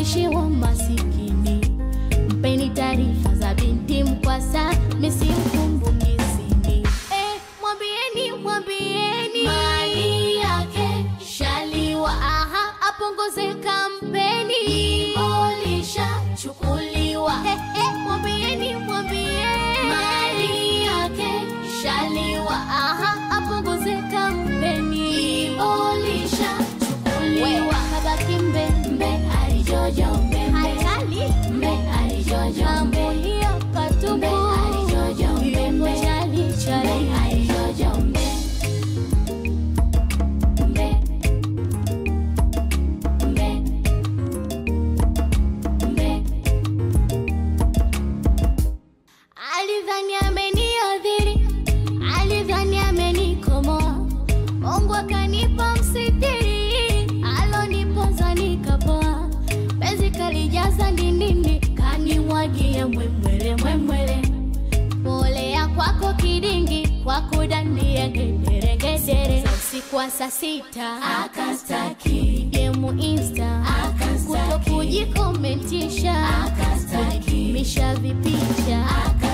naishiwa masikini. Mpeni taarifa za binti mkwasa, misimkumbukizini. Eh, mwambieni mwambieni mali yake shaliwa, aha, apunguze kampeni, ibolisha chukuliwa. Eh, eh, mwambieni mwambieni mali yake shaliwa, aha, apunguze kampeni, ibolisha chukuliwa. Kabaki mbe mbe alijojo mbe hatali mbe alijojo mbe hiyo patupu mbe alijojo mbe mbe chali chali alijojo mbe mbe mbe mbe alidhani ameniadhiri, alidhani amenikomoa. Mungu akanipa msitiri, aloniponza nikapoa. Penzi kalijaza ndindindi, kanimwagia mwemwele mwemwele. Polea kwako kidingi, kwa kudandia ngederengedere. Za usiku wa saa sita akastaki gemu insta kuto kujikomentisha misha vipicha